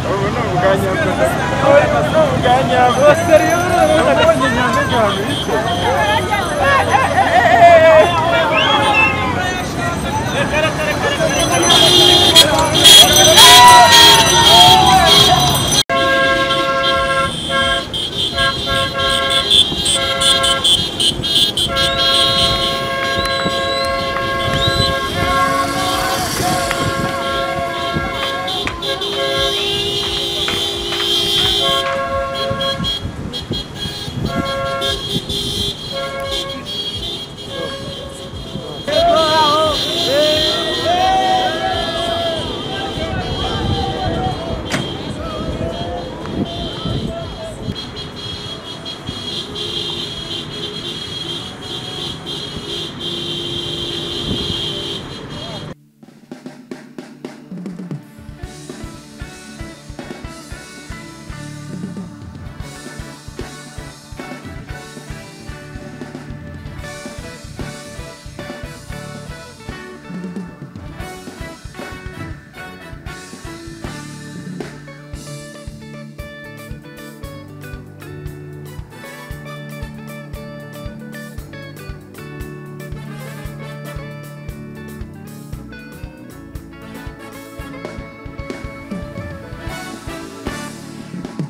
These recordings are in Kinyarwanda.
ubu ni ubwanyabwo ni ubwanyabwo nabonye nyanja cyane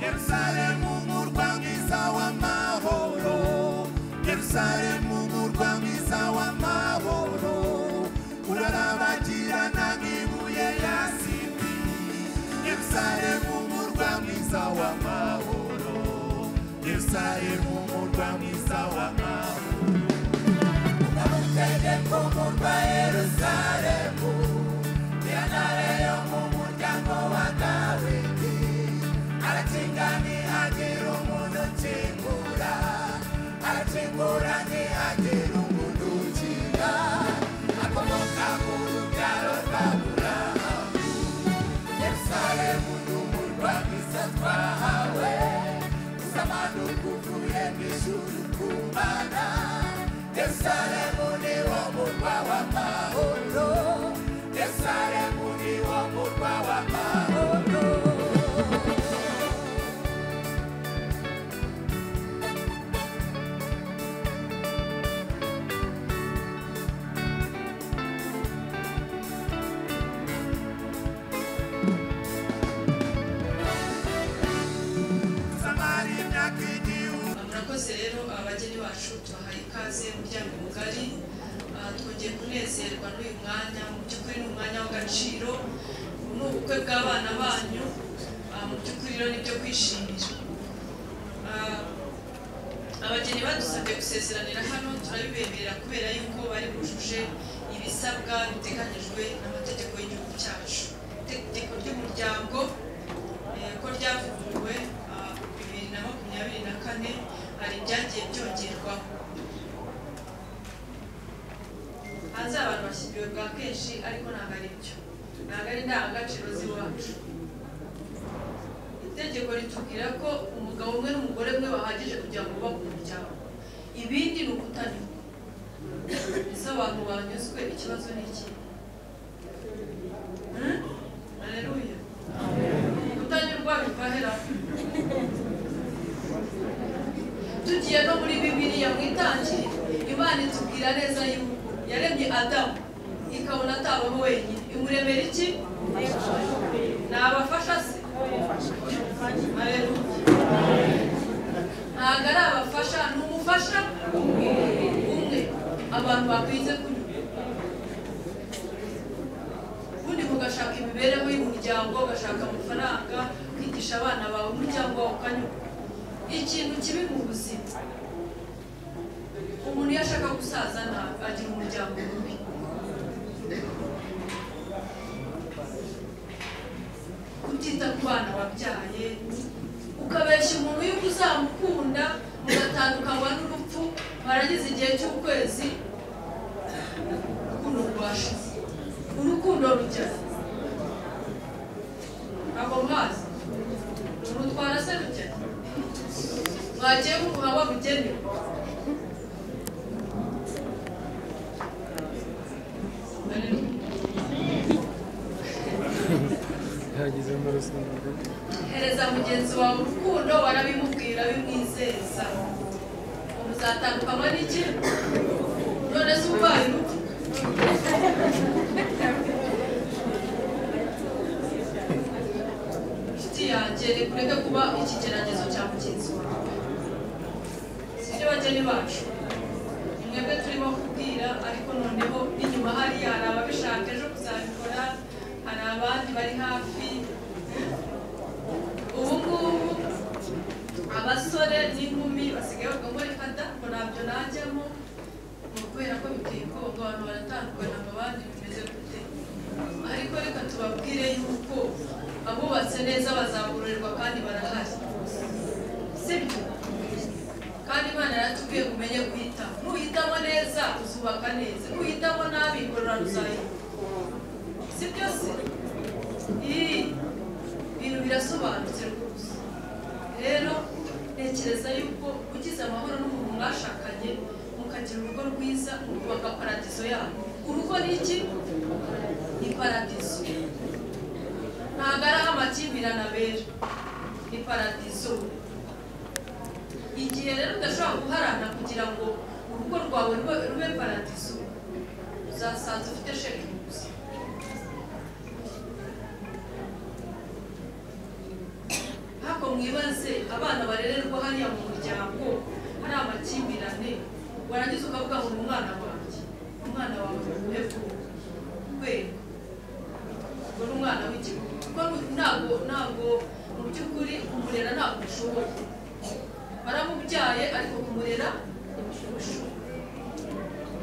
Yerusalemu murwa mwiza w'amahoro Yerusalemu murwa mwiza w'amahoro urarabagirana nk'ibuye ya siri Yerusalemu murwa mwiza w'amahoro Yerusalemu murwa mwiza w'amahoro Umamutegeko murwa Yerusalemu Yanare yo mu muryango wa Dawidi aracingani agira umuntu ukingura aracingura ntihagira umuntu ukinga akomoka mu rubyaro rwa burahamu yerusalemu ni umurwa mwiza twahawe uzamanu kuvuye mu ishuri kumana yerusalemu ni wo murwa w'amahoro yerusalemu ni wo murwa w'amahoro zamari imyaka igihugu murakoze rero abageni bacu tubahaye ikaze umuryango mugari Ah, twongeye kunezerwa n'uyu mwanya mu by'ukuri ni umwanya w'agaciro ubu ni ubukwe bw'abana banyu Ah, mu by'ukuri rero ni ibyo kwishimira Ah, abageni badusabye gusezeranira hano turabibemerera kubera yuko bari bujuje ibisabwa biteganyijwe n'amategeko y'igihugu cyacu itegeko ry'umuryango eh, ko ryavuguruwe ah, bibiri na makumyabiri na kane hari ibyagiye byongerwaho hanze abantu bashyiriwe bwa kenshi ariko ntabwo ari byo ntabwo ari indangagaciro z'iwacu itegeko ritubwira ko umugabo umwe n'umugore umwe bahagije kugira ngo bubake umuryango ibindi ni ukutanyurwa ese abantu banyuzwe ikibazo ni iki aleluya kutanyurwa biva heraho tugiye no muri bibiliya mu itangiriro imana itubwira neza yuko yaremye adamu ikabona atabaho wenyine imuremera iki nabafasha se Haleluya. ntabwo ari abafasha ni umufasha umwe abantu bakwize kunyura ubundi mugashaka imibereho y'umuryango ugashaka amafaranga kwigisha abana bawe umuryango wawe ukanyura ikintu kibi mu buzima umuntu iyo ashaka gusaza ntabwo agira umuryango mubi kutita ku bana wabyaye ukabeshya umuntu yuko uzamukunda mugatandukanywa n'urupfu barageze igihe cy'ukwezi urukundo rwashize urukundo rujya ntabwo mwazi urutwara se rujya mwagiye mumuha wabugenewe Haleluya. mwagize mu rusumo hereza mugenzi wawe urukundo warabimubwira bimwizeza muzatandukanywa n'iki none se ubaye urupfu inshuti yanjye rekureke kuba ikigeragezo cya mugenzi wawe sibyo bageni bacu ni mwebwe turimo kubwira ariko noneho n'inyuma hariya hari ababishaka ejo kuzabikora hari abandi bari hafi ubu ngubu abasore n'inkumi basigaye bavuga ngo reka da ngo ntabyo najyamo ni ukubera ko biteye ubwoba abantu baratandukana mu bandi bimeze gute ariko reka tubabwire yuko abubatse neza bazagororerwa kandi barahari sibyo kandi imana yaratubwiye ngo umenye guhitamo nuhitamo neza uzubaka neza nuhitamo nabi igorora ruzayiba sibyo se Ii, ibintu birasobanutse rwose rero ntekereza yuko ugize amahoro n'umuntu mwashakanye mukagira urugo rwiza mukubaka paradizo yabo urugo ni iki ni paradizo ntabwo ari aho amakimbirane abera ni paradizo igihe rero udashobora guharana kugira ngo urugo rwawe rube- rube paradizo uzasanza ufite shekingi gusa ariko mwibaze abana barererwa hariya mu muryango hari amakimbirane warangiza ukavuga ngo ni umwana wanjye umwana wawe wego wego ngo ni umwana w'igihugu kuko nu- ntabwo ntabwo mu by'ukuri kumurera ntabwo ushoboye waramubyaye ariko kumurera ntibishoboka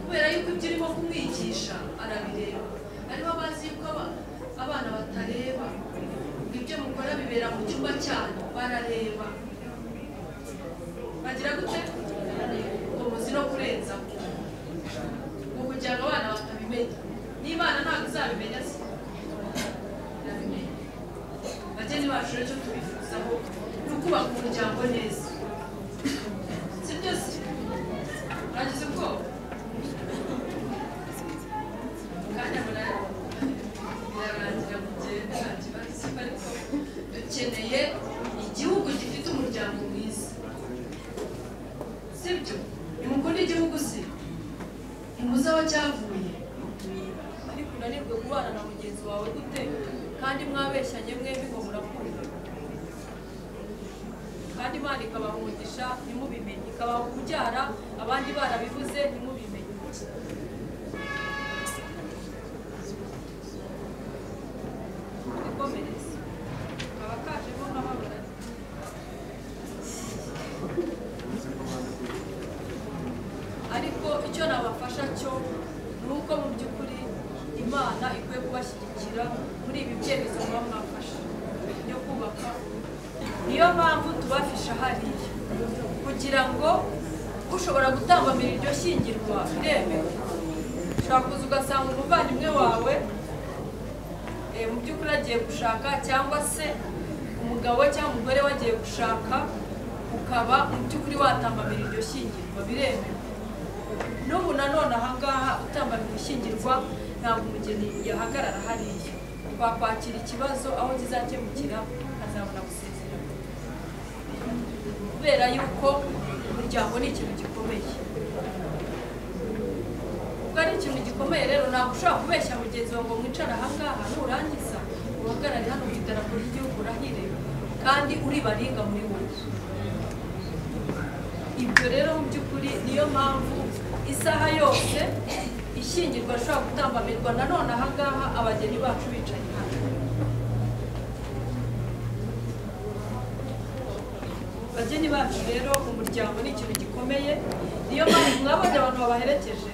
kubera yuko ibyo urimo kumwigisha arabireba ariho bazi yuko aba- abana batareba ibyo mukora bibera mu cyumba cyanyu barareba bagira gute ngo muzi no kurenza ngo kugira ngo abana batabimenya n'imana ntabwo izabimenya se irabimenya bageni bacu rero icyo tubifuzaho ni ukubaka umuryango neza si byose mwagize ubwoba kanya munani birarangira kugenda nta kibazo ariko dukeneye igihugu gifite umuryango mwiza sibyo nimukunda igihugu se ntimuzi aho cyavuye ariko unanirwe kubana na mugenzi wawe gute kandi mwabeshyanye mwembi ngo murakunda kandi imana ikabaha umugisha ntimubimenye ikabaha kubyara abandi barabibuze ntimubimenye ibikomeretse kaba kajemo nk'amabara ariko icyo nabafasha cyo ni uko mu by'ukuri imana ikwiye kubashyigikira muri ibi byemezo muba mwafashe byo kubaka niyo mpamvu tubafisha hariya kugira ngo ushobora gutambamira iryo shyingirwa biremewe ushobora kuza ugasanga umuvandimwe wawe eh, mu by'ukuri agiye gushaka cyangwa se umugabo we cyangwa umugore we agiye gushaka ukaba mu by'ukuri watambamira iryo shyingirwa biremewe n'ubu nanone ahangaha utambamira ishyingirwa ntabwo umugeni yahagarara hariya twakwakira ikibazo aho kizakemukira azabona gusezera kubera yuko umuryango ni ikintu gikomeye ubwo ari ikintu gikomeye rero ntabwo ushobora kubeshya mugenzi wawe ngo mwicara ahangaha nurangiza uhagarare hano ku idarapo ry'igihugu urahire kandi uri baringa muri wowe ibyo rero mu by'ukuri niyo mpamvu isaha yose ishyingirwa ashobora gutambamirwa nanone ahangaha abageni bacu bicaye hano bageni bacu rero umuryango ni ikintu gikomeye niyo mpamvu mwabonye abantu babaherekeje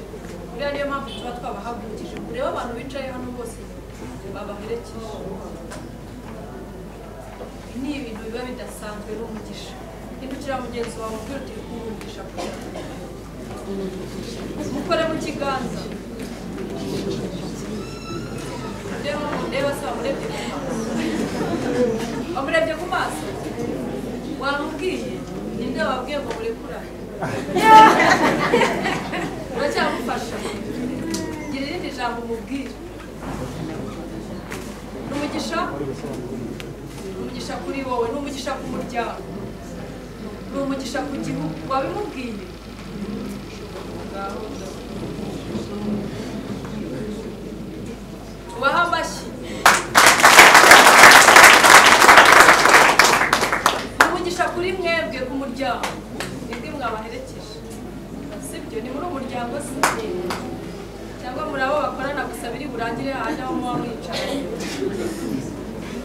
buriya niyo mpamvu tuba twabahagurukije kureba abantu bicaye hano bose babaherekeje ni ibintu biba bidasanzwe n'umugisha ntibukira mugenzi wawe ubwira uti umugisha kugira mukore mu kiganza ndeba ndeba se wamurebye ku maso wamurebye ku maso wamubwiye ninde wabwiye ngo murekurane uracyamufasha gira irindi jambo umubwira ni umugisha ni umugisha kuri wowe ni umugisha ku muryango ni umugisha ku gihugu wabimubwiye Ngaho ndakubwira. ubahe amashyi ni umugisha kuri mwebwe ku muryango nibwo mwabaherekeje sibyo ni muri umuryango si cyangwa muri abo bakorana gusa biri burangire hajya aho muba mwicaye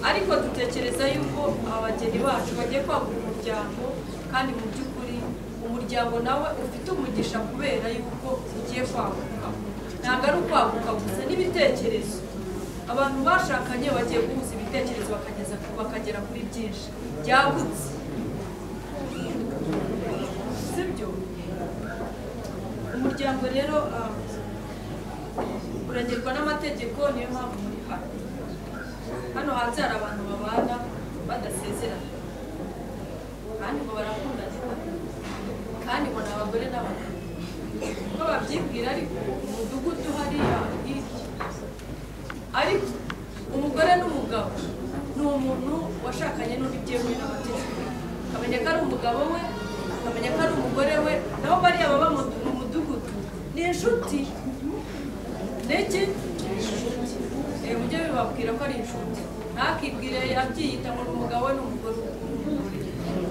ariko dutekereza yuko abageni bacu bagiye kwagura umuryango kandi mu by'ukuri umuryango nawe ufite umugisha kubera yuko ugiye kwaguka ntabwo ari ukwaguka gusa n'ibitekerezo abantu bashakanye bagiye guhuza ibitekerezo bakageza bakagera kuri byinshi byagutse sibyo umuryango rero ah, uragerwa n'amategeko niyo mpamvu muri hano hano hanze hari abantu babana badasezerana kandi ngo barakunda cyane kandi ngo ni abagore n'abagabo uko babyibwira ariko umudugudu hariya hirya ariko umugore n'umugabo ni umuntu washakanye n'undi byemewe n'amategeko akamenya ko ari umugabo we akamenya ko ari umugore we naho bariya baba mu mu mudugudu ni inshuti niki Eh, mujye bibabwira ko ari inshuti ntakibwire abyiyita ngo ni umugabo we n'umugore we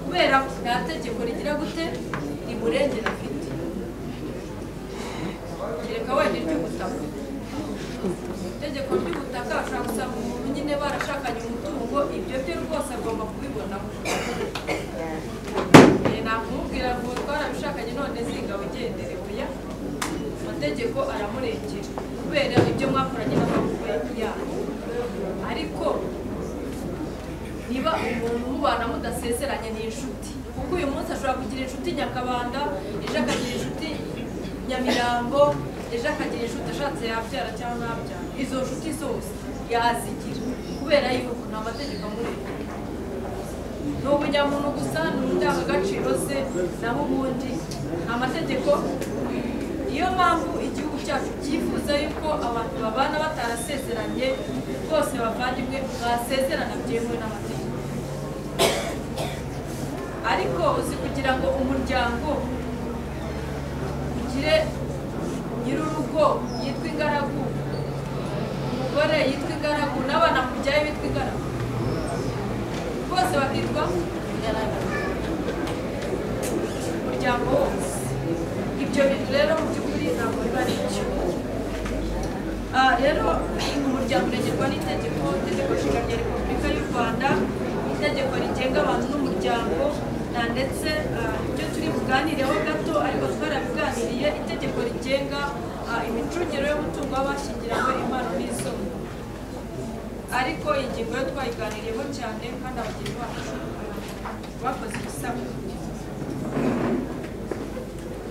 kubera ko nta tegeko rigira gute rimurengera afite kereka wenda iry'ubutaka itegeko ry'ubutaka ashobora gusanga umuntu nyine barashakanye umutungo ibyo bye rwose agomba kubibonaho Eh, nakumubwira ngo twarabishakanye none ziga wigendere oya amategeko aramurengera kubera ibyo mwakoranye n'amaboko yanyu ariko niba umuntu mubana mudasezeranye ni inshuti kuko uyu munsi ashobora kugira inshuti nyakabanda ejo akagira inshuti nyamirambo ejo akagira inshuti ashatse yabyara cyangwa ntabyara izo nshuti zose yazigira kubera yuko nta mategeko amurengera ni ubunyamuntu gusa ni indangagaciro ze naho ubundi ni amategeko niyo mpamvu igihugu cyacu cyifuza yuko abantu babana batarasezeranye rwose bavandimwe mwasezerana byemewe n'amategeko ariko uzi kugira ngo umuryango ugire nyir'urugo yitwa ingaragu umugore yitwa ingaragu n'abana mubyaye bitwa ingaragu bose bakitwa ingaragu umuryango wose ibyo bintu rero mu by'ukuri ntabwo biba ari byo Ah, rero umuryango uregerwa n'itegeko itegeko nshinga rya repubulika y'u rwanda itegeko rigenga abantu n'umuryango na ndetse ah, ibyo turi buganireho gato ariko twarabiganiriye itegeko rigenga ah, imicungire y'umutungo w'abashyingiranywe impano n'isoko ariko iyi ngingo yo twayiganiriyeho cyane kandi abagenzi bacu bakoze ibisabwa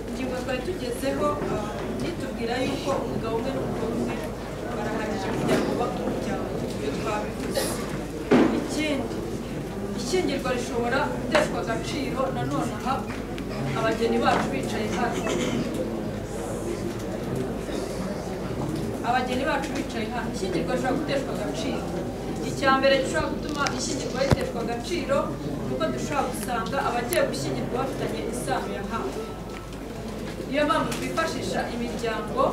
ingingo twari tugezeho ah, itubwira yuko umugabo umwe n'umugore umwe barahagije kugira ngo bubake umuryango ibyo twabivuze ikindi ishyingirwa rishobora guteshwa agaciro nanone aha abageni bacu bicaye hano abageni bacu bicaye hano ishyingirwa rishobora guteshwa agaciro icya mbere gishobora gutuma ishyingirwa riteshwa agaciro kuko dushobora gusanga abagiye gushyingirwa bafitanye isano ya hafi niyo mpamvu twifashisha imiryango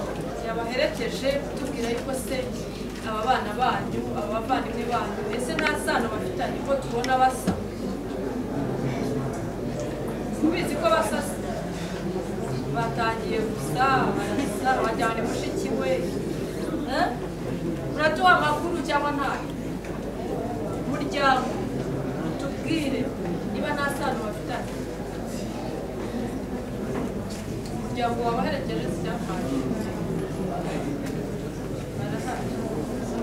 yabaherekeje tubwira yuko se aba bana banyu aba bavandimwe banyu ese nta sano bafitanye ko tubona basa mubizi ko basasa batangiye gusa barasa bajyane mushiki we Eh? muratuha amakuru cyangwa ntayo muryango tubwire niba nta sano bafitanye umuryango wabaherekeje siyafaye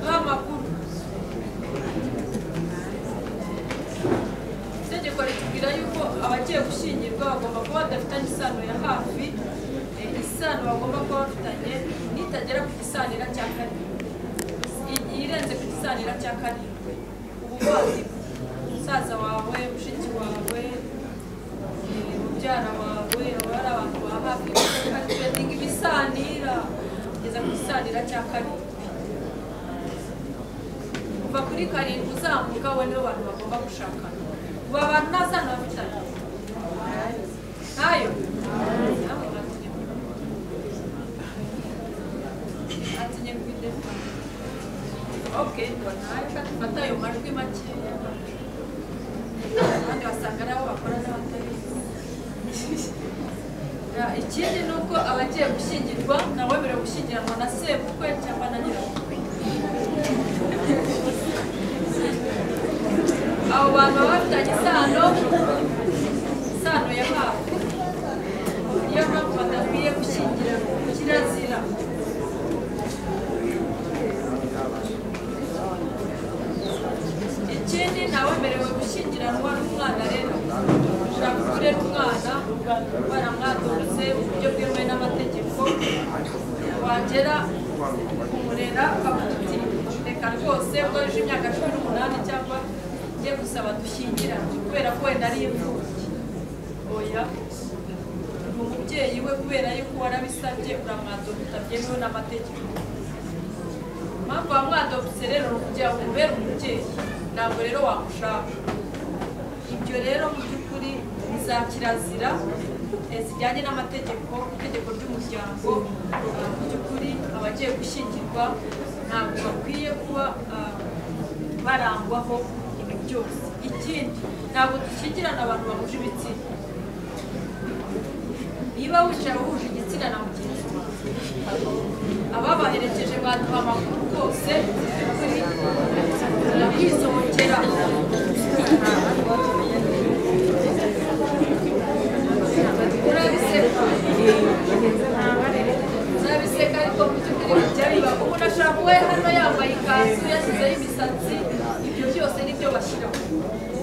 duha amakuru itegeko ritubwira yuko abagiye gushyingirwa bagomba kuba badafitanye isano ya hafi eh, isano bagomba kuba bafitanye nitagera ku gisanira cya karindwi I- irenze ku gisanira cya karindwi ubuvandimwe musaza wawe mushiki wawe eh, mubyara wawe aba ari abantu ba hafi bakatwetinga ibisanira kugeza ku gisanira cya karindwi kuva kuri karindwi uzamuka abo nibo bantu bagomba gushakana ubu abantu ntazana bafitanye ntayo namwe mwatinye atinye kwinde ok nayo fata ayo majwi makeya abandi basanga ari abo bakora n'abatari Ya, ikindi ni uko abagiye gushyingirwa nabo biragushyigiranwa na sebukwe cyangwa na nyirabukwe abo bantu baba bafitanye isano isano ya hafi niyo mpamvu badakwiye gushyingira kirazira ikindi ntawemerewe gushyingiranwa n'umwana rero ushaka kurera umwana baramwadonze mu buryo bwemewe n'amategeko wagera kumurera uti reka rwose ubwo yuje imyaka cumi n'umunani cyangwa ugiye gusaba dushyingirane kubera ko wenda ari imfubyi oya ni umubyeyi we kubera yuko warabisabye uramwadonze utabyemewe n'amategeko mpamvu wamwadopse rero ni ukugira ngo umubere umubyeyi ntabwo rero wamushaka ibyo rero mu by'ukuri ni za kirazira eh, zijyanye n'amategeko itegeko ry'umuryango eh, mu by'ukuri abagiye gushyingirwa ntabwo bakwiye kuba ah, barangwaho ibi byose ikindi ntabwo dushyingirana abantu bahuje ibitsina niba wicaye uhuje igitsina na mugenzi wawe ababaherekeje baduha amakuru rwose kuri bakisomokera urabiseka urabiseka ariko mu by'ukuri bijya biba ubu nashaka we hano yambaye ikanzu yashyizeho imisatsi ibyo byose nibyo bashyiraho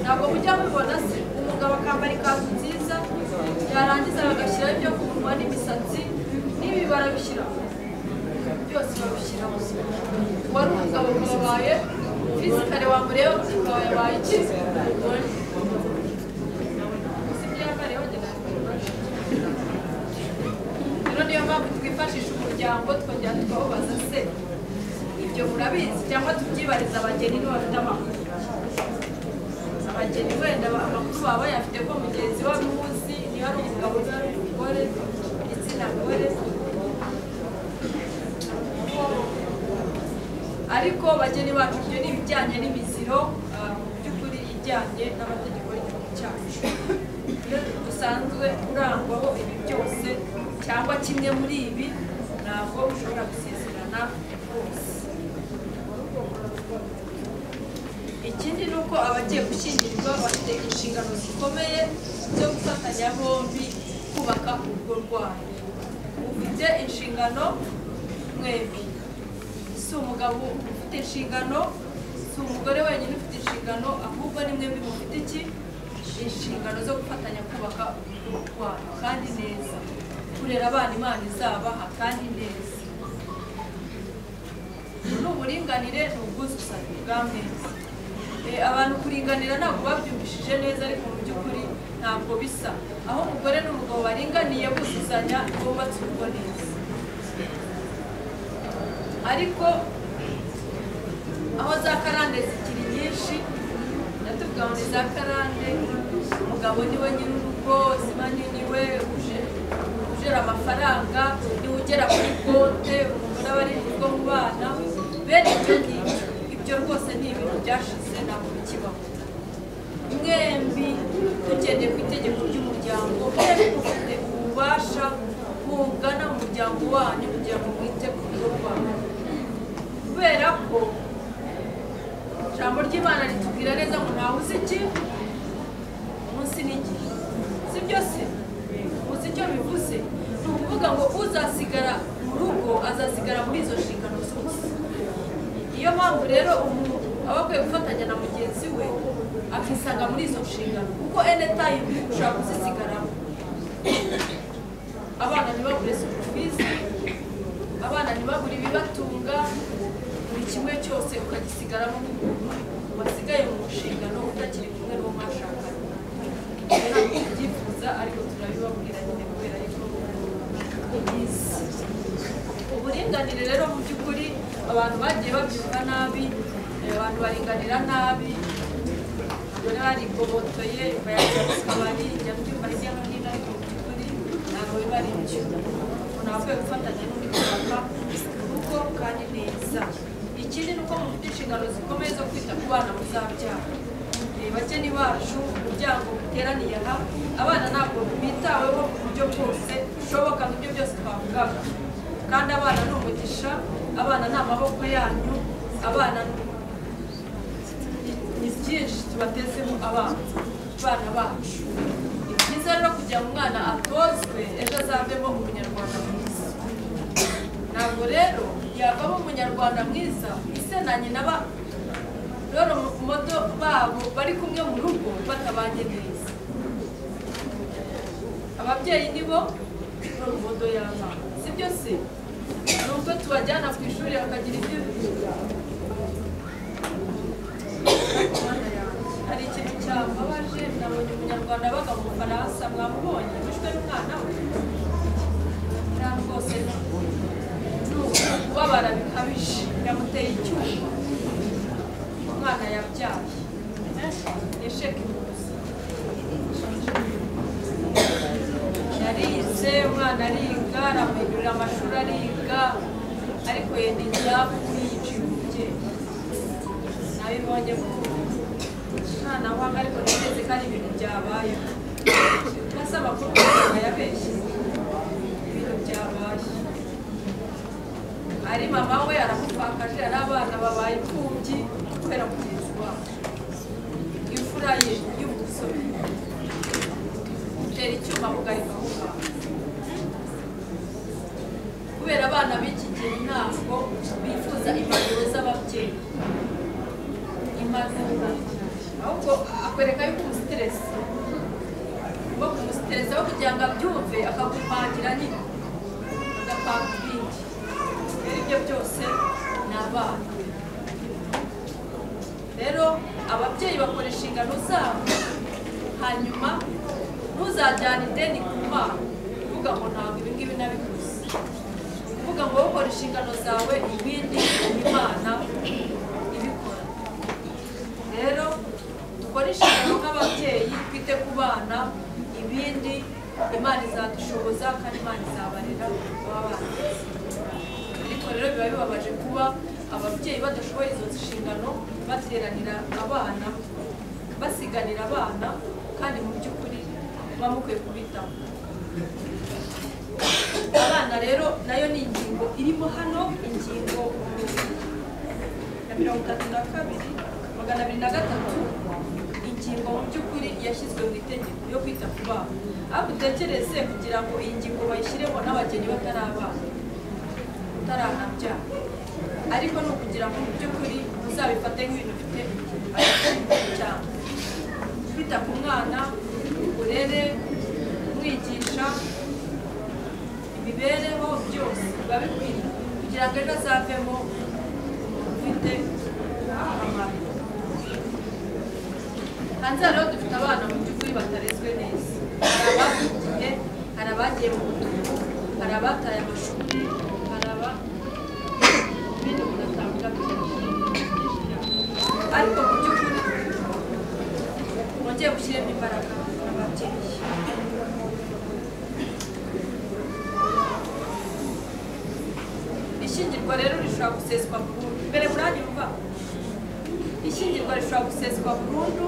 ntabwo mujya mubibona se umugabo akambara ikanzu nziza yarangiza bagashyiraho ibyo ku munwa n'imisatsi n'ibi barabishyiraho byose babishyiraho wari umugabo ukaba wabaye fisikare wamureba ukaba yabaye iki umugore si ibyo yambayeho njye ntabwo rero niyo mpamvu twifashisha umuryango twongera tukababaza se ibyo murabizi cyangwa tubyibariza abageni niba bafite amakuru abageni wenda amakuru baba bayafite ko mugenzi we ari uwuzi niba ari umugabo niba ari umugore igitsina gore ariko bageni bacu ibyo ni ibijyanye n'imiziro ah, mu by'ukuri ijyanye n'amategeko y'igihugu cyacu iyo dusanzwe urangwaho ibi byose cyangwa kimwe muri ibi ntabwo ushobora gusezerana rwose ikindi ni uko abagiye gushyingirwa bafite inshingano zikomeye zo gufatanya bombi kubaka urugo rwanyu ufite inshingano mwembi si umugabo ufite inshingano si umugore wenyine ufite inshingano ahubwo ni mwembi mufite iki inshingano zo gufatanya kubaka urugo rwanyu kandi neza kurera abana imana izabaha kandi neza ni uburinganire ni ubwuzuzanye bwa mwese Eh, abantu kuringanira ntabwo babyumvishije neza ariko mu by'ukuri ntabwo bisa aho umugore n'umugabo baringaniye buzuzanya bubatse urugo neza ariko aho za karande zikiri nyinshi ndatuvuga ngo ni za karande umugabo niwe nyiri urugo simani niwe uje- ujera amafaranga niwe ugera kuri konte umugore aba ari urugo mu bana bene ibyo ngibyo ibyo rwose ni ibintu byashize ntabwo bikibaho mwembi tugendeye ku itegeko ry'umuryango mwembi mufite ububasha bungana mu muryango wanyu kugira ngo mwite ku rugo rwanyu kubera ko ijambo ry'imana ritubwira neza ngo ntawe uzi iki umunsi n'igihe si byo se uzi icyo bivuze ni ukuvuga ngo uzasigara mu rugo azasigara muri izo nshingano zose niyo mpamvu rero umuntu aba akwiye gufatanya na mugenzi we akisanga muri izo nshingano kuko enetayimu ushobora kuzisigaramo abana ntibabure sukufizi abana ntibabure ibibatunga buri kimwe cyose ukagisigaramo nk'umuntu wasigaye mu nshingano utakiri kumwe n'uwo mwashakanye ntabwo tubyifuza ariko turabibabwira nyine kubera yuko ubizi uburinganire rero mu by'ukuri abantu bagiye babyumva nabi eh, ba abantu baringanira nabi ubwo narigobotoye bayagira mu kabari njya mbyumva hirya no hino ariko mu by'ukuri ntabwo biba ari byo umuntu akwiye gufatanya n'undi kubaka urugo kandi neza ikindi ni uko mufite inshingano zikomeye zo kwita ku bana muzabyara Eh, bakeni bacu umuryango uteraniye aha abana ntabwo bitaweho ku buryo bwose bushoboka mu byo byose twavugaga kandi abana ni umugisha abana ni amaboko yanyu abana ni- ni byinshi tubatezeho abana abana bacu ni byiza rero kugira ngo umwana atozwe ejo azavemo umunyarwanda mwiza ntabwo rero yavamo umunyarwanda mwiza ise na nyina ba rero moto babo bari kumwe mu rugo batabanye neza ababyeyi nibo rero moto y'abana sibyo se nubwo tubajyana ku ishuri bakagira ibyo biga hari ikintu cyamubabaje nabonye umunyarwanda abaga mu bufaransa mwamubonye wishwe n'umwana we nta rwose ni ukubabara bikabije yamuteye icyuma umwana yabyaye yasheka impuzu yarize umwana ariga aramuhindurira amashuri ariga ariko yenda igihafu yiciye umubyeyi nabibonye ko umwana wanga ariko nigeze ko ari ibintu byabaye maze amakuru muganga yabeshye ibintu byabaye ari mama we aramupfakaje ari abana babaye imfubyi kubera mugenzi wabo imfura ye y'umusore utera icyuma mugarika aho ngaho kubera abana b'iki gihe ntabwo bifuza impanuro z'ababyeyi impanuro ahubwo akwereka yuko umusiteresi wo kumusiteresa aho kugira ngo abyumve akagupangira nyine agapanga ibindi rero ibyo byose ni abana rero ababyeyi bakora inshingano zabo hanyuma ntuzajyane ideni ku mwana uvuga ngo ntabwo ibi ngibi nabikoze uvuga ngo wowe ukora inshingano zawe ibindi imana ibikora rero dukore inshingano nk'ababyeyi twite ku bana ibindi imana izadushoboza kandi imana izabarera baba bana ariko rero biba bibabaje kuba ababyeyi badashoboye izo nshingano bateranira abana basiganira abana kandi mu by'ukuri muba mukwiye kubitaho abana rero nayo ni ingingo irimo hano ingingo ya mirongo itatu na kabiri magana abiri na gatatu ingingo mu by'ukuri yashyizwe mu itegeko yo kwita ku bana aho dutekereze kugira ngo iyi ngingo bayishyiremo n'abageni batari abana utaranabyara ariko ni ukugira ngo mu by'ukuri uzabifate nk'ibintu bifite agaciro cyane kwita ku mwana urere umwigisha imibereho byose biba bikwiriye kugira ngo ejo azavemo umuntu ufite akamaro hanze hariho dufite abana mu by'ukuri batarezwe neza hari abagiye hari abagiye mu butumwa hari abataye amashuri hari aba ibindi bigatanga ariko mu by'ukuri mwongeye gushyiramo imbaraga ababyeyi ishyingirwa rero rishobora guseswa burundu mbere muranyumva ishyingirwa rishobora guseswa burundu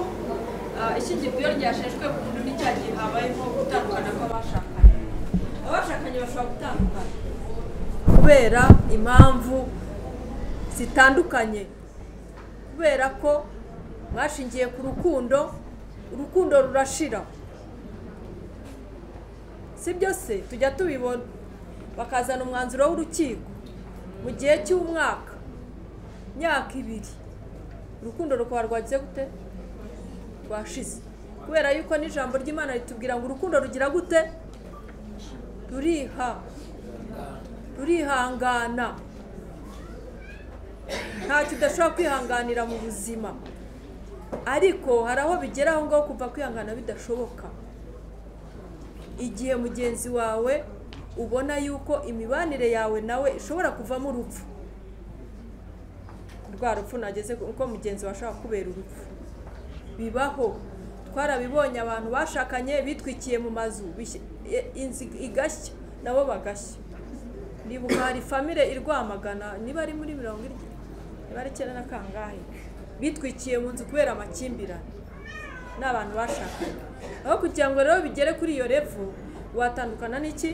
ah, ishyingirwa iyo ryasheshwe burundu ni cya gihe habayeho gutandukana kw'abashakanye abashakanye bashobora gutandukana kubera impamvu zitandukanye kubera ko mwashingiye ku rukundo urukundo rurashira si byo se tujya tubibona bakazana umwanzuro w'urukiko mu gihe cy'umwaka imyaka ibiri urukundo rukaba rwagize gute rwashize kubera yuko n'ijambo ry'imana ritubwira ngo urukundo rugira gute ruriha rurihangana ntacyo udashobora kwihanganira mu buzima ariko hari aho bigera aho ngaho kuva kwihangana bidashoboka igihe mugenzi wawe ubona yuko imibanire yawe nawe ishobora kuvamo urupfu rwa rupfu nageze uko mugenzi washaka kubera urupfu bibaho twarabibonye abantu bashakanye bitwikiye mu mazu bishye- e- inzu igashya nabo bagashya nibuka hari famire irwamagana niba ari muri mirongo irye niba ari icyenda na kangahe bitwikiye mu nzu kubera amakimbirane ni abantu bashakanye aho kugira ngo rero bigere kuri iyo revu watandukana n'iki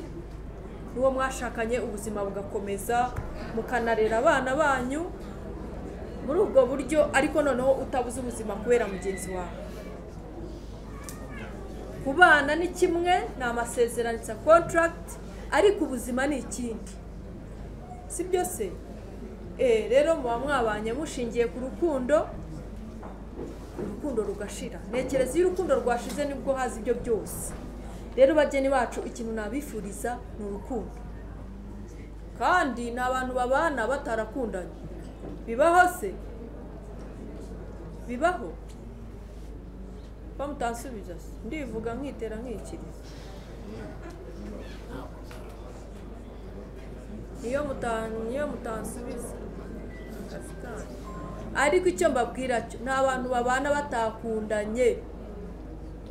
n'uwo mwashakanye ubuzima bugakomeza mukanarera abana banyu muri ubwo buryo ariko noneho utabuze ubuzima kubera mugenzi wawe kubana ni kimwe ni amasezerano sa kontaragiti ariko ubuzima ni ikindi si byo se Eh, rero muba mwabanye mushingiye ku rukundo urukundo rugashira ntekereza iyo urukundo rwashize nibwo haza ibyo byose rero bageni bacu ikintu nabifuriza ni urukundo kandi ni abantu babana batarakundanye bibaho se bibaho bamutansubiza se ndivuga nkitera nkikiriza niyo muta- niyo mutansubiza akazi kanyu ariko icyo mbabwira cyo ni abantu babana batakundanye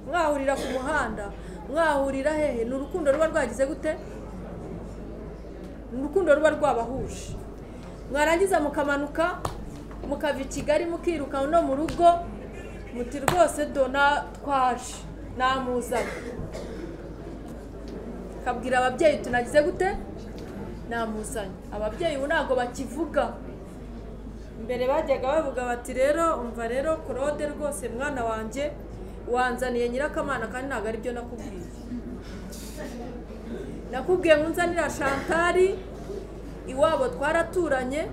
mwahurira ku muhanda mwahurira hehe ni urukundo ruba rwagize gute ni urukundo ruba rwabahuje mwarangiza mukamanuka mukava i kigali mukiruka no mu rugo muti rwose dona twaje namuzanye kabwira ababyeyi tunagize gute namuzanye ababyeyi ubu ntabwo bakivuga mbere bajyaga bavuga bati rero umva rero claude rwose mwana wanjye wanzaniye nyirakamana kandi ntabwo ari byo nakubwiye nakubwiye ngo unzanira shantari iwabo twaraturanye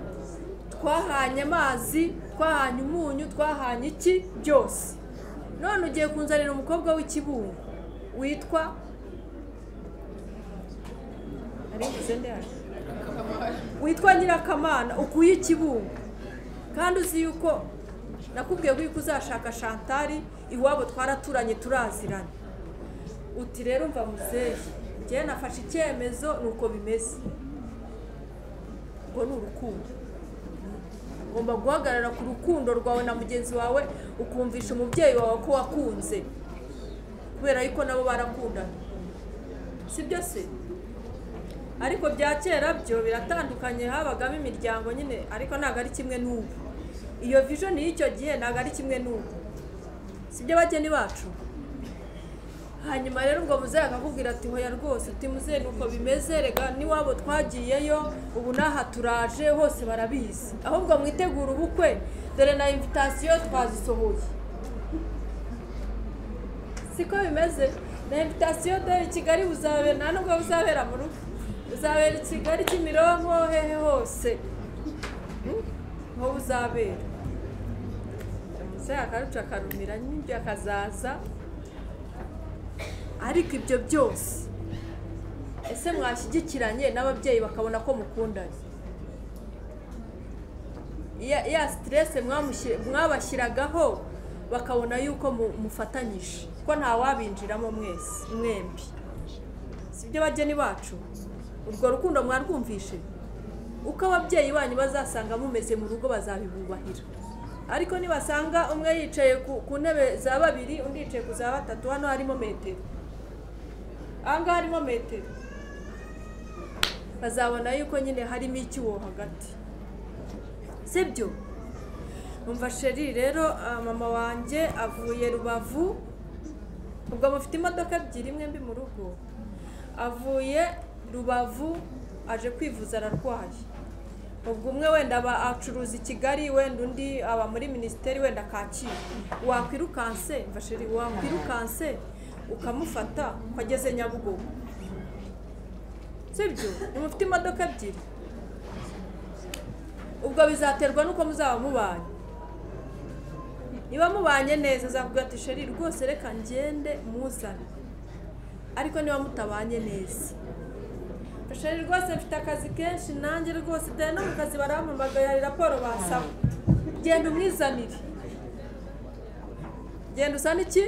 twahanye amazi twahanye umunyu twahanye iki byose none ugiye kunzanira umukobwa w'ikibungo witwa ari mvuze ndihari witwa nyirakamana ukuye ikibungo kandi uzi yuko nakubwiye ko yuko uzashaka shantari iwabo twaraturanye turaziranye uti rero mva muzehe njyewe nafashe icyemezo ni uko bimeze ubwo ni urukundo ugomba guhagarara ku rukundo rwawe na mugenzi wawe ukumvisha umubyeyi wawe ko wakunze kubera yuko nabo barakundana si byo se ariko bya kera byo biratandukanye habagamo imiryango nyine ariko ntabwo ari kimwe n'ubu iyo vision y'icyo gihe ntabwo ari kimwe n'ubu si byo bageni bacu hanyuma rero ubwo muzehe akakubwira ati hoya rwose uti muzehe ni uko bimeze rega n'iwabo twagiyeyo ubu n'aha turaje hose barabizi ahubwo mwitegura ubukwe dore na invitasiyo twazisohoye siko bimeze na invitasiyo dore i kigali buzabera nta nubwo buzabera mu rugo buzabera i kigali kimironko hehe hose Hmm? ho buzabera umusaya akaruca akarumira n'ibyo akazaza ariko ibyo byose ese mwashyigikiranye n'ababyeyi bakabona ko mukundanye ya ya siterese mwabashyiragaho bakabona yuko mu- mufatanyije ko ntawabinjiramo mwese mwembi si byo bageni bacu urwo rukundo mwarwumvishe uko ababyeyi banyu bazasanga mumeze mu rugo bazabibubahira ariko nibasanga umwe yicaye ku, ku ntebe za babiri undi yicaye ku za batatu hano harimo metero ahangaha harimo metero bazabona yuko nyine harimo icyuho hagati sibyo umva sheri rero ah, mama wanjye avuye rubavu ubwo mufite imodoka ebyiri mwembi mu rugo avuye rubavu aje kwivuza ararwaye ubwo umwe wenda aba acuruza i kigali wenda undi aba muri minisiteri wenda kacyiru wakwirukanse mva sheri wakwirukanse ukamufata ukageze nyabugogo sibyo nimufite imodoka ebyiri ubwo bizaterwa n'uko muzaba mubanye niba mubanye neza azakubwira ati sheri rwose reka ngende muzane ariko niba mutabanye neza sheri rwose mfite akazi kenshi nanjye rwose dore no mu kazi barampamagaye hari raporo basaba genda umwizanire genda usane iki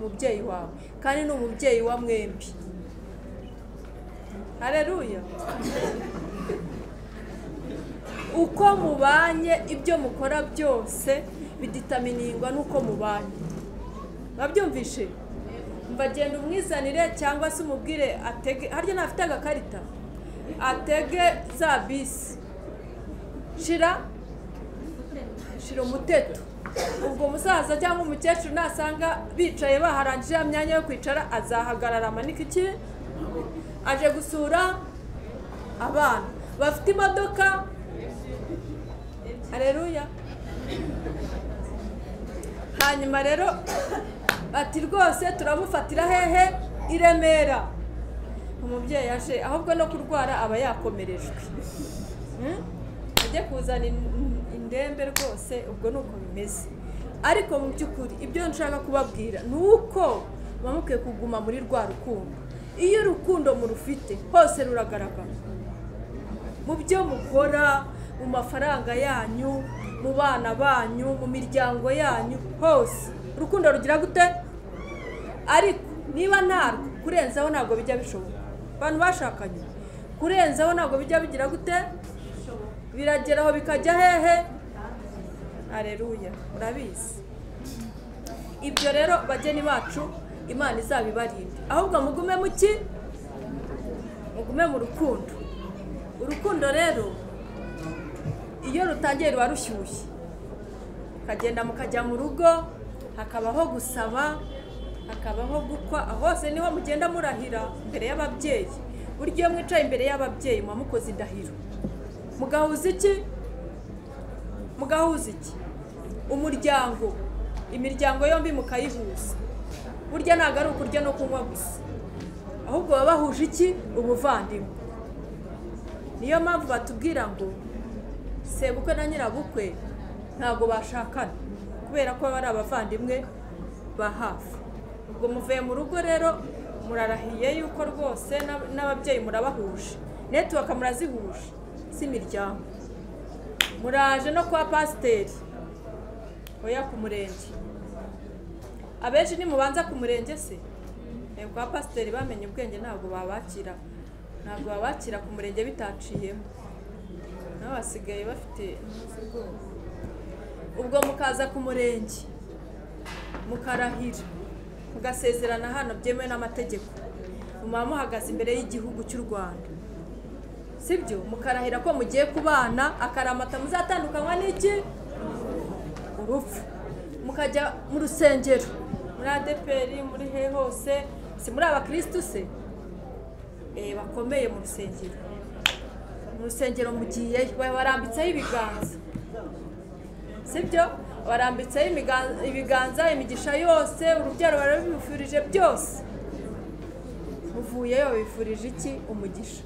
umubyeyi wawe kandi ni umubyeyi wa mwembi hareruya uko mubanye ibyo mukora byose biditaminiingwa n'uko mubanye mwabyumvishe mbagenda umwizanire cyangwa se umubwire atege harya ntafite agakarita atege za bisi shira shira umuteto ubwo musaza cyangwa umukecuru nasanga bicaye baharangije ya myanya yo kwicara azahagarara amanike iki aje gusura abana bafite imodoka hareruya hanyuma rero ati rwose turamufatira hehe i remera umubyeyi aje ahubwo no kurwara aba yakomerejwe Hmm? ajye kuzana in- indembe rwose ubwo ni uko bimeze ariko mu by'ukuri ibyo nshaka kubabwira ni uko muba mukwiye kuguma muri rwa rukundo iyo urukundo murufite hose ruragaragara mu byo mukora mu mafaranga yanyu mu bana banyu mu miryango yanyu hose urukundo rugira gute ariko niba ntarwo kurenzaho ntabwo bijya bishoboka abantu bashakanye kurenzaho ntabwo bijya bigira gute birageraho bikajya hehe areruya murabizi ibyo rero bageni bacu imana izabibarinde ahubwo mugume mu ki mugume mu rukundo urukundo rero iyo rutangiye ruba rushyushye mukagenda mukajya mu rugo hakabaho gusaba hakabaho gukwa hose niho mugenda murahira imbere y'ababyeyi burya iyo mwicaye imbere y'ababyeyi muba mukoze indahiro mugahuza iki mugahuza iki umuryango imiryango yombi mukayihuza burya ntabwo ari ukurya no kunywa gusa ahubwo baba bahuje iki ubuvandimwe niyo mpamvu batubwira ngo sebukwe na nyirabukwe ntabwo bashakana kubera ko baba ari abavandimwe ba hafi ubwo muvuye mu rugo rero murarahiye yuko rwose n'ab- n'ababyeyi murabahuje netiwaka murazihuje z'imiryango muraje no kwa pasiteri oya ku murenge abenshi nimubanza ku murenge se Eh, kwa pasiteri bamenye ubwenge ntabwo babakira ntabwo babakira ku murenge bitaciyemo nawe basigaye bafite ubwo mukaza ku murenge mukarahira mugasezerana hano byemewe n'amategeko muba muhagaze imbere y'igihugu cy'u rwanda sibyo mukarahira ko mugiye kubana akaramata muzatandukanywa n'iki urupfu mukajya mu rusengero muri adeperi muri he hose si muri abakirisitu se Eh, bakomeye mu rusengero mu rusengero mugiye barambitseho ibiganza sibyo barambitseho imiga- ibiganza imigisha yose urubyaro barabibifurije byose muvuyeyo bifurije iki umugisha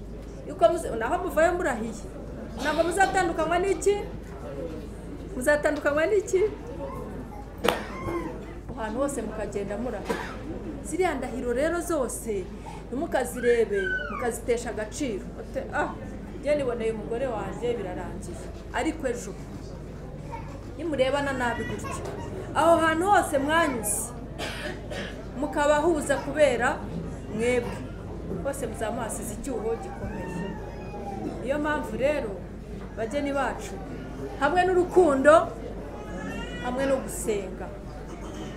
yuko muze- naho muvayo murahiye ntabwo muzatandukanywa n'iki muzatandukanywa n'iki ahantu hose mukagenda murahiye ziriya ndahiro rero zose ntimukazirebe mukazitesha agaciro Ute- ah njye niboneye umugore wanjye birarangiye ariko ejo nimurebana nabi gutyo aho hantu hose mwanyuze mukabahuza kubera mwebwe bose muzamuhasize icyuho gikomeye niyo mpamvu rero bageni bacu hamwe n'urukundo hamwe no gusenga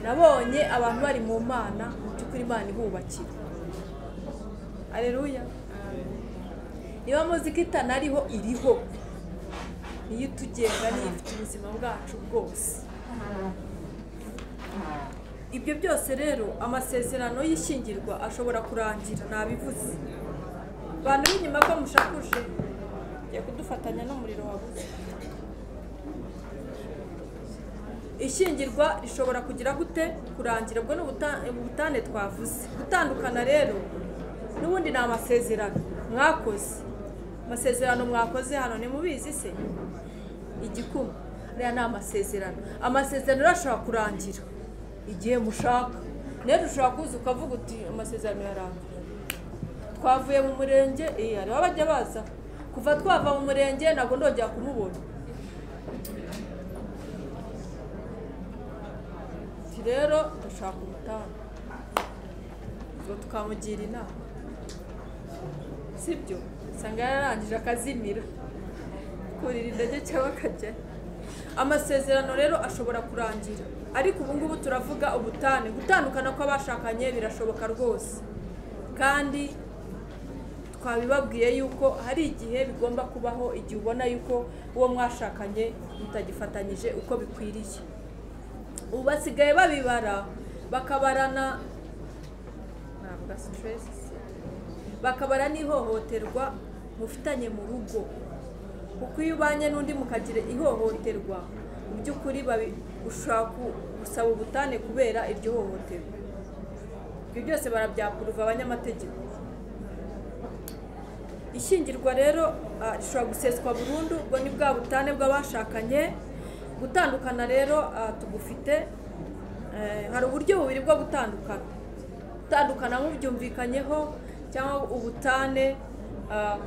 nabonye abantu bari mu mana mu by'ukuri imana ibubakira areruya niba muzi ko itanariho iriho niyo itugenga niyo ifite ubuzima bwacu bwose ibyo byose rero amasezerano y'ishyingirwa ashobora kurangira nabivuze bantu b'inyuma ko mushakuje ngiye kudufatanya n'umuriro wabuze ishyingirwa rishobora kugira gute kurangira ubwo ni ubuta- ubutane twavuze gutandukana rero n'ubundi ni amasezerano mwakoze amasezerano mwakoze hano ntimubizi se igikuma ariya ni amasezerano amasezerano rero ashobora kurangira igihe mushaka rero ushobora kuza ukavuga uti amasezerano yarangira twavuye mu murenge iya hariho abajya baza kuva twava mu murenge ntabwo ndongera kumubona ati rero dushaka ubutane ngo tukamugira inama sibyo usanga yararangije akazimira kuko bakakugurira indege cyangwa akajyayo amasezerano rero ashobora kurangira ariko ubu ngubu turavuga ubutane gutandukana kw'abashakanye birashoboka rwose kandi twabibabwiye yuko hari igihe bigomba kubaho igihe ubona yuko uwo mwashakanye mutagifatanyije uko bikwiriye ubu basigaye babibara bakabarana ntabwo asa stress. bakabara n'ihohoterwa mufitanye mu rugo kuko iyo ubanye n'undi mukagira ihohoterwa mu by'ukuri babi- ushaka gusaba ubutane kubera iryo hohoterwa ibyo byose barabyakuruva abanyamategeko ishyingirwa rero ah, rishobora guseswa burundu ubwo ni bwa butane bw'abashakanye gutandukana rero ah, tugufite Eh, hari uburyo bubiri bwo gutandukana gutandukana nk'ubyumvikanyeho cyangwa ubutane ah,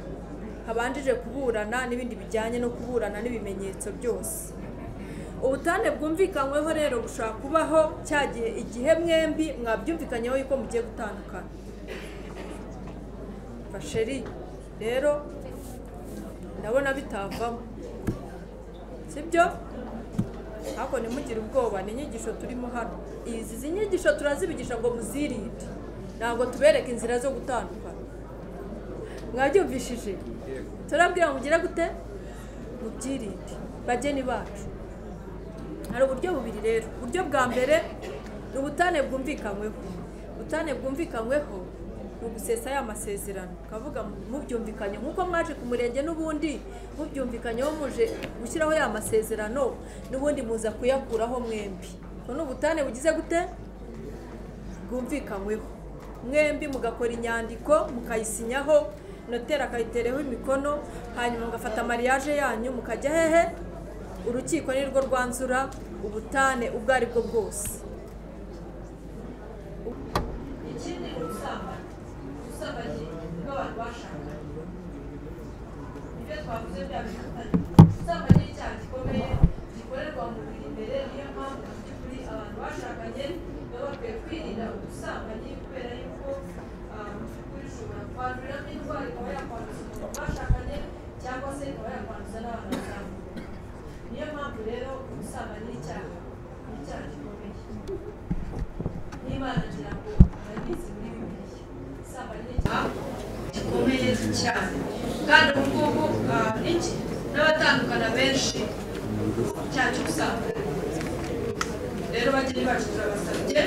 habanjije kuburana n'ibindi bijyanye no kuburana n'ibimenyetso byose ubutane bwumvikanyweho rero bushobora kubaho cya gihe igihe mwembi mwabyumvikanyeho yuko mugiye gutandukana fasheri rero ndabona bitavamo sibyo ariko ntimugire ubwoba ni inyigisho turimo hano izi nyigisho turazibigisha ngo muzirinde ntabwo tubereka inzira zo gutandukana mwabyumvishije turabwira ngo mugire gute mubyirinde bageni bacu hari uburyo bubiri rero uburyo bwa mbere ni ubutane bwumvikanyweho ubutane bwumvikanyweho ni ugusesa ya masezerano ukavuga mubyumvikanye nk'uko mwaje ku murenge n'ubundi mubyumvikanyeho muje gushyiraho ya masezerano n'ubundi muza kuyakuraho mwembi ubwo ni ubutane bugize gute bwumvikanyweho mwembi mugakora inyandiko mukayisinyaho noteri akayitereho imikono hanyuma mugafata mariage yanyu mukajya hehe urukiko ni rwo rwanzura ubutane ubwo ari bwo bwose ikindi ni ubusambanyi ubusambanyi bw'abantu bashakanye ibyo twavuze bya bifitanye ubusambanyi ni icyaha gikomeye gikorerwa mu biri imbere niyo mpamvu mu by'ukuri abantu bashakanye baba bakwiye kwirinda ubusambanyi kubera yuko ah, mu by'ukuri ushobora kwanduriramo indwara ikaba yakwanduza umuntu bashakanye cyangwa se ikaba yakwanduza n'abantu batandukanye niyo mpamvu rero ubusambanyi ni icyaha ni icyaha gikomeye n'imana ngira ngo murabizi muri bibiliya isamba ni icyaha gikomeye cyane kandi ubu ngubu ah, iki n'abatandukana benshi cyacu usanga rero bageni bacu turabasabye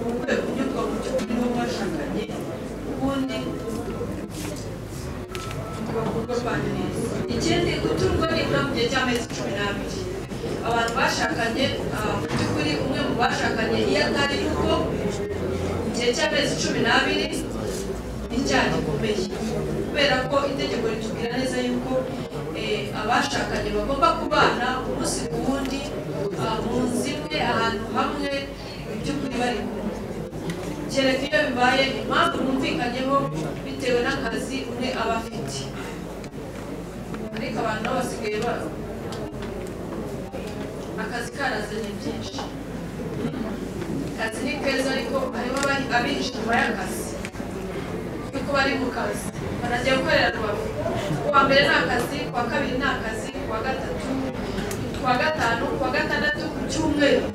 mu rwego kunyurwa mu cyumba nibo mwashakanye ubundi kurwanya neza ikindi guturwa nibura mu gihe cy'amezi cumi n'abiri abantu bashakanye ah, mu by'ukuri umwe mu bashakanye iyo atari kuko mu gihe cy'amezi cumi n'abiri ni icyaha gikomeye kubera ko itegeko ritubwira neza yuko eh, abashakanye bagomba kubana umunsi ku wundi ah, mu nzu imwe ahantu hamwe mu by'ukuri bari kumwe kereka iyo bibaye impamvu mwumvikanyeho bitewe n'akazi umwe aba afite ariko abantu nabo basigaye ba akazi karazanye byinshi akazi ni keza ariko harimo abahi- abihishe inyuma y'akazi kuko bari mu kazi banajya gukorera rubavu kuwa mbere ni akazi kuwa kabiri ni akazi kuwa gatatu kuwa gatanu kuwa gatandatu ku cyumweru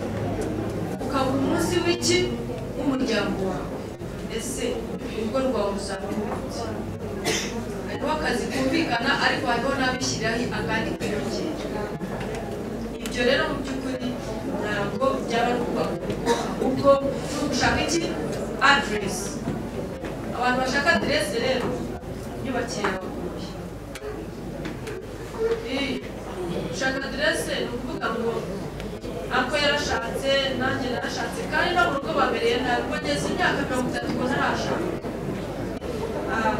ukabura umunsi w'iki w'umuryango wawe ese ubwo rwawuzana ubundi hariho akazi kumvikana ariko hariho n'abishyiriraho akandi kwiyongera ibyo rero mu by'ukuri ntabwo byaba ari ukubaka urugo ahubwo ni ugushaka iki aderesi abantu bashaka aderesi rero nyubakire abaguye gushaka aderesi ni ukuvuga ngo ako yarashatse nanjye narashatse kandi no mu rugo bamereye nabi ubwo ngeze imyaka mirongo itatu ngo ntarashaka Ah,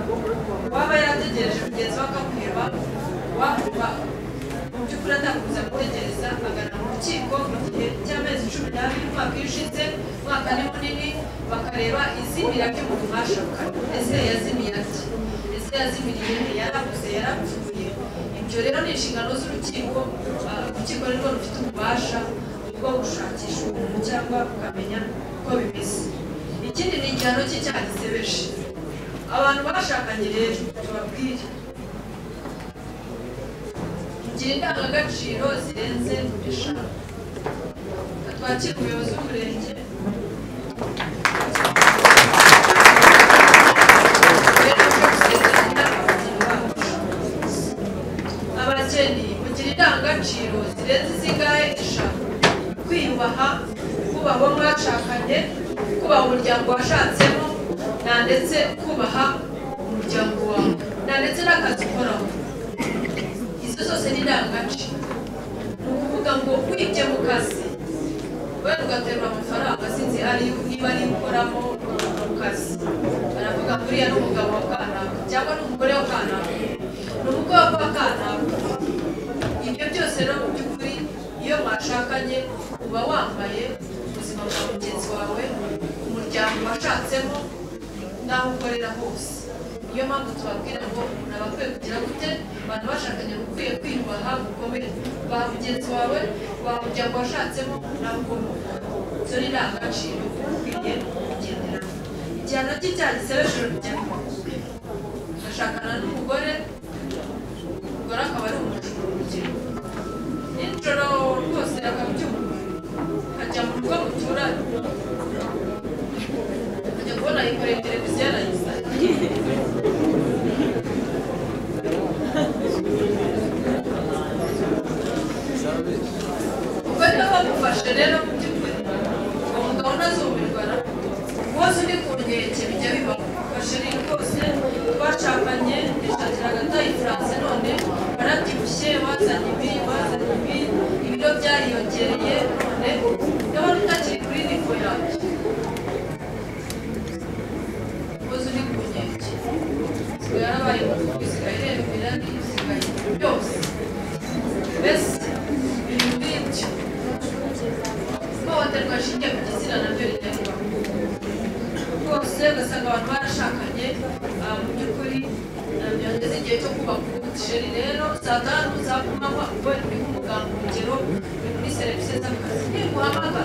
waba yarategereje mugenzi we akamuheba wakumva mu by'ukuri atakuza gutegereza agana mu rukiko mu gihe cy'amezi cumi n'abiri umwaka iyo ushize umwaka ni munini bakareba izimira ry'umuntu mwashakanye ese yazimiye ati ese yazimiriye nte yarabuze yarapfuye ibyo rero ni inshingano z'urukiko ah, urukiko nirwo rufite ububasha bwo gushakisha umuntu cyangwa bukamenya uko bimeze ikindi ni igihano cy'icyaha gisebeje abantu bashakanye rero tubabwire tugira indangagaciro zirenze eshanu twakira umuyobozi w'umurenge abageni mugira indangagaciro zirenze izingahe eshanu kwiyubaha kubaha uwo mwashakanye kubaha umuryango washatsemo na ndetse kubaha umuryango wawe na ndetse n'akazi ukoraho izo zose ni indangagaciro ni ukuvuga ngo wibye mu kazi wenda ugaterura amafaranga sinzi ari niba ari ukoramo mu kazi baravuga ngo uriya ni umugabo wa kanaka cyangwa ni umugore wa kanaka ni umukobwa wa kanaka ibyo byose no mu by'ukuri iyo mwashakanye uba wambaye ubuzima bwa mugenzi wawe umuryango washatsemo n'aho ukorera hose niyo mpamvu tubabwira ngo umuntu aba akwiye kugira gute abantu bashakanye uba ukwiye kwiyubaha gukomeye waha mugenzi wawe waha umuryango washatsemo nawe ukomoka izo ni indangagaciro uba ukwiye kugenderaho igihano cy'icyaha hejuru rijyamo agashakana n'umugore umugore akaba ari umujura urugero nijoro rwose akabyumva ajya mu rugo muturanye ajya kubona yikoreye televiziyo arayisanga ubwo niba bamufashe rero mu by'ukuri uwo mugabo ntazumirwa na rwose undi ku nkeke bijya bibaho fashe rero rwose twashakanye nishakira agatayi france none barabyibushye bazanye ibi bazanye ibi ibiro byariyongereye none ndabona utakiri kuri nivo yacu rwose undi ku nkeke sigaye yarabaye bisigaye irembera bisigaye byose mbese biri muri ibyo ihohoterwa rishingiye ku gitsina naryo rijyaho rwose ugasanga abantu barashakanye ah, mu by'ukuri ah, byageze igihe cyo kubaka ubutisheri rero saa tanu saa kumi amanywa ubwo ni nk'umuganga urugero ni muri serivisi z'akazi ntiguhamagara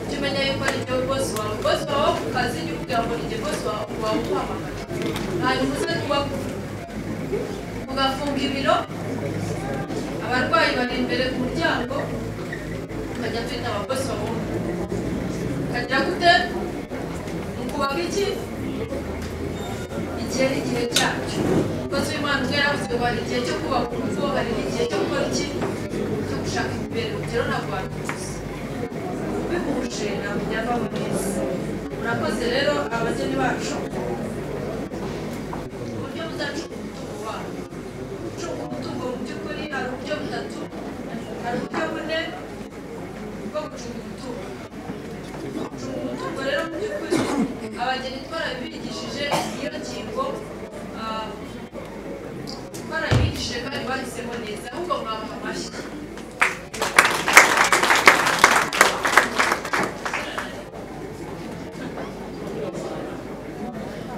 jya umenya yuko ari igihe bose wawe bose wawe ku kazi jya ubwira ngo ni igihe bose wawe wawe uguhamagara hanyuma uze kubakura ugafunga ibiro abarwayi bari imbere ku muryango ukajya twita abakozi babona ukagira gute mu kubaka iki igihe ni igihe cyacu rwose uyu mwana ubwo yaravuze ngo hari igihe cyo kubaka urugo hari igihe cyo gukora iki cyo gushaka imibereho rero ntabwo wabivuze ubihuje ntabwo byavamo neza murakoze rero abageni bacu uburyo buzacunga umutungo wanyu gucunga umutungo mu by'ukuri hari uburyo butatu hari uburyo bune bwo gucunga umutungo gucunga umutungo rero mu by'ukuri abageni twarabigishije iyo ngingo ah, twarabigishije kandi bahisemo neza ahubwo mwabaha amashyi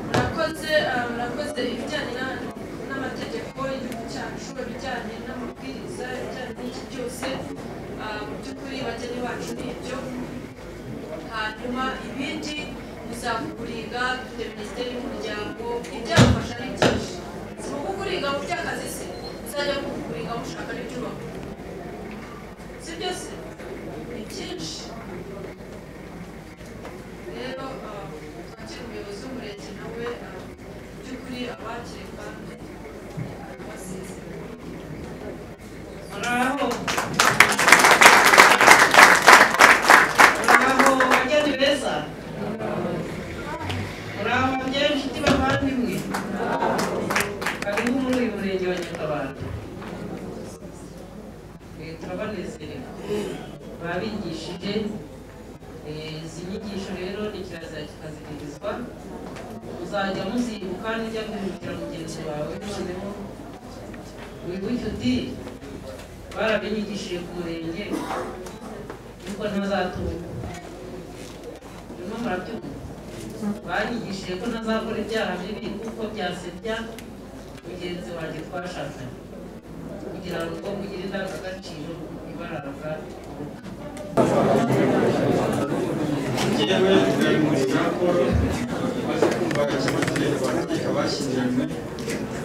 murakoze ah, murakoze ibijyanye na- n'amategeko y'igihugu cyacu ibijyanye n'amabwiriza ibijyanye n'iki byose ah, mu by'ukuri bageni bacu ni ibyo hanyuma ibindi muzakuringa dufite minisiteri y'umuryango ibyafasha ni byinshi si kukuringa mu by'akazi se uzajya kukuringa mushaka n'ibyubaka si byo se ni byinshi rero twakira umuyobozi w'umurenge nawe ah, mu by'ukuri abakireka basezera Bravo. Bravo, bageni beza. Bravo, bageni inshuti bavandimwe. Karibu muri uyu murenge wa Nyakabanda. Eh, Turabanezerewe. Babigishije eh, izi nyigisho rero ni kirazira kikazihirizwa uzajya muzibuka nujya guhindukira mugenzi wawe noneho wibuke uti barabinyigishije ku murenge yuko ntazatunga birimo murabyumva banyigishije ko ntazakora ibyaha bibi kuko byasebya mugenzi wanjye twashakanye kugira ngo mugire indangagaciro ibaranga urugo yewe buri muri raporo maze kumva ikibazo abantu bashyingiranywe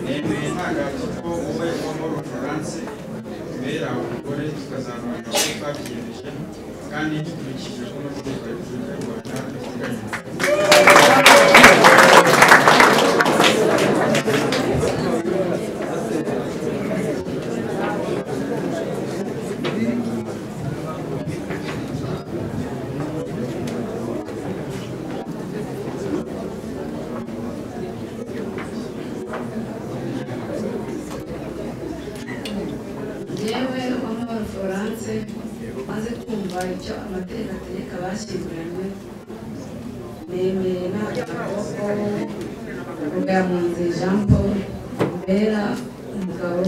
nemeye ntangazo ko wowe wambaye ubufaransa bera umugore tukazamura aho twabyiyemeje kandi dukurikije ko amategeko ya repubulika y'u rwanda ateganya yewe uwamahoro florence maze kumva icyo amategeko ategeka abashyinguranywe nemeye nta kaboko rugamunzi jean paul bera umugabo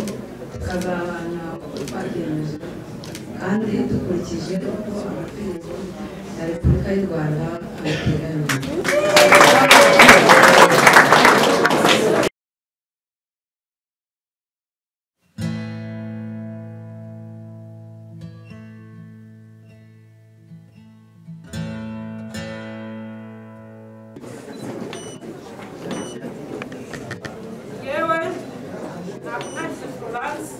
tukazabana uko twabyemejwe kandi dukurikije uko amategeko ya repubulika y'u rwanda abiteganya yewe nakunanije florence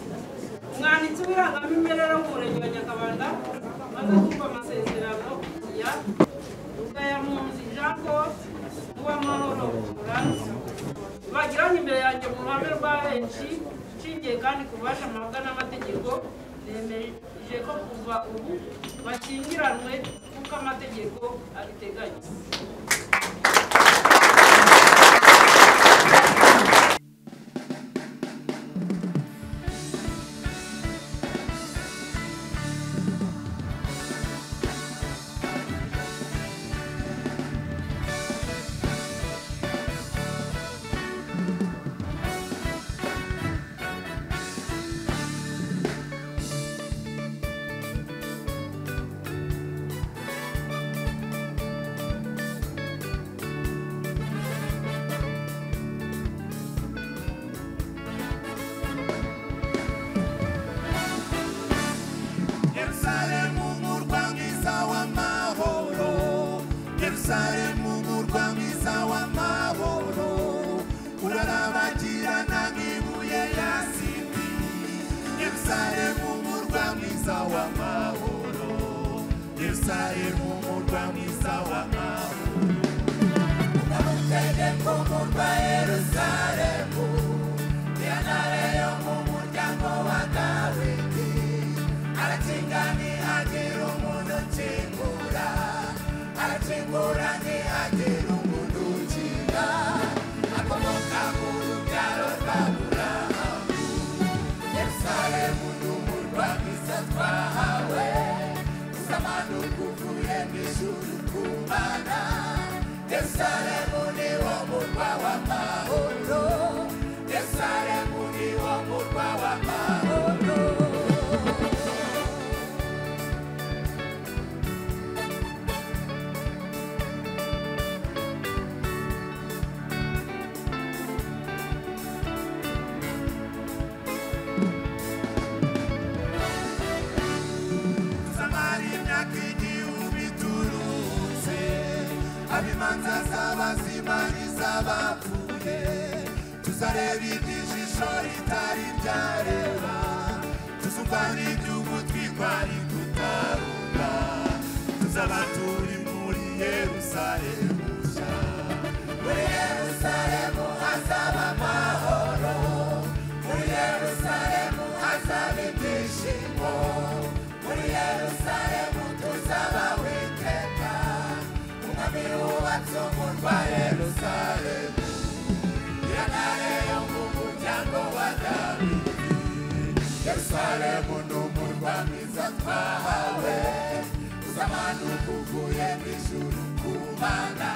umwanditsi w'irangamimerere wo mu murenge wa nyakabanda maze kumva amasezerano ya rugayamunzi jean paul n'uwamahoro florence bagiranye imbere yanjye mu ruhame rwa henshi nshingiye kandi ku bubasha mpabwa n'amategeko nemeje ko kuva ubu bakingiranwe kuko amategeko abiteganya Yerusalemu murwa mwiza w'amahoro Yerusalemu murwa mwiza w'amahoro urarabagirana nk'ibuye ya simi Yerusalemu murwa mwiza w'amahoro Yerusalemu murwa mwiza w'amahoro Unamutegeko murwa Yerusalemu Yanare yo mu muryango wa Dawidi Arachingani agiru mundu chingura Arachingura ni agiru mundu chinga Akomoka mundu karo kabura Yersale mundu mundu akisa kwa hawe Samanu kufuye mishuru kumana Yersale mundi wa mundu wa maono Yersale mundi wa mundu wa maono abimanza z'abazimani z'abapfuye tuzareba iby'ijisho ritari ryareba tuzumva n'igihugu twitwari kutaruka tuzaba turi muri yerusalemu nshya muri yerusalemu hazaba amahoro muri yerusalemu hazaba ibyishimo muri yerusalemu tuzaba witeka umwami wubatse umurwa yerusalemu yanare yo mu muryango wa dawidi yerusalemu ni umurwa mwiza twahawe uzamanu kuvuye mu ijuru ku mana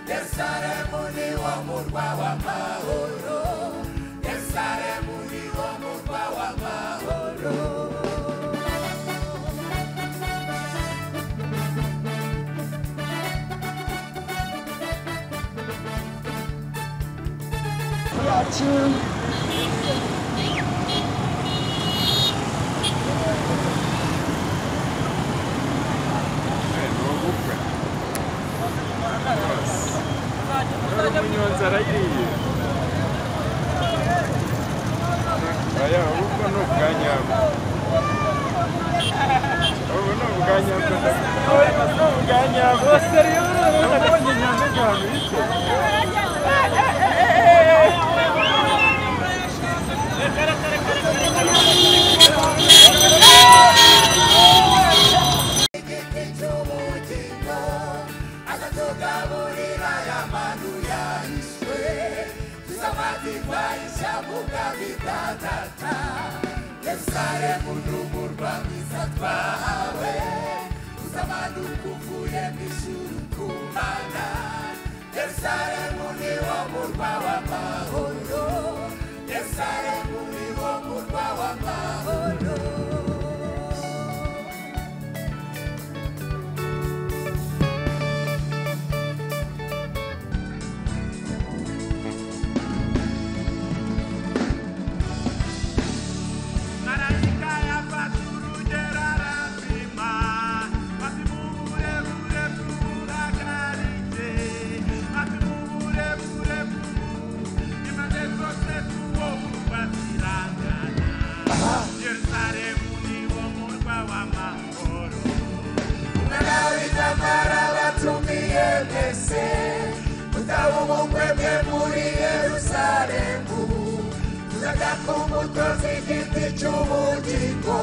yerusalemu ni wo murwa w'amahoro yerusalemu ni wo murwa w'amahoro Munyonzi arayiriye ubwanyabwo ubu ni ubwanyabwo ni ubwanyabwo nabonye inyanja cyane bityo igiti cy'ubugingo akatugaburira y'amanu yahishwe tuzafatirwa ishavu bwabitatata yerusalemu n'umurwa mwiza twahawe uzamanuka uvuye mu ijuru ku mana yerusalemu ni wo murwa w'amahoro yerusalemu ni wo murwa w'amahoro Malaika ya patruje rarapima, basi Mungu bure bure kunakalite, basi Mungu bure bure imande zose tuwo kubatirangana. Yerusalemu niwo murwa w'amahoro. Unawita mara batumie mwese, mutawumukwe mwe muri Yerusalemu. Zagako umukozi igiti cy'ubugingo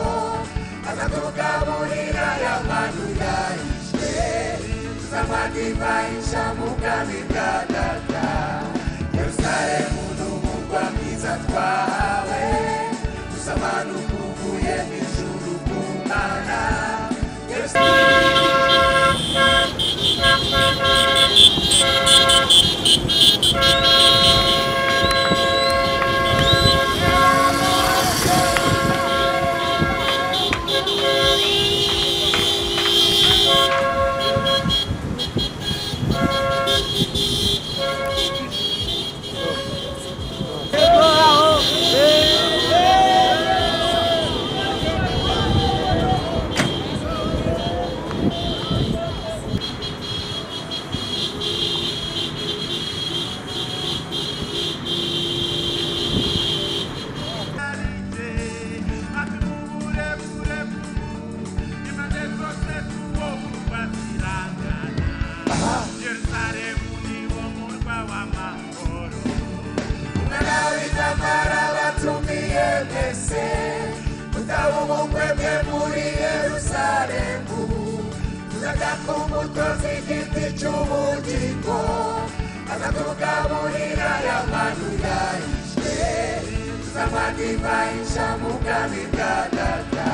Azatugaburira y'abantu yahishwe Tuzamadiba inshamuga bidadada Yerusalemu n'umugwa mwiza twahawe Tuzamanuka uvuye mu ijuru ku mana Yerusalemu Yerusalemu ni wo murwa w'amahoro Mwanawitambara batumie mwese Mutawumukwe mwe muri Yerusalemu Muzagaka umukozi igiti cy'ubugingo Azatugaburira y'abantu yahishwe Tuzamadiba inshamuga bidadada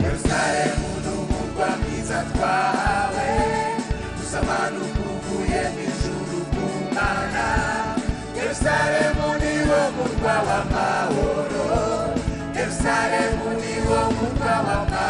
Yerusalemu ni umurwa mwiza twahawe Tuzamanuka uvuye mu ijuru ku mana Yerusalemu ni wo murwa w'amahoro Yerusalemu ni wo murwa w'amahoro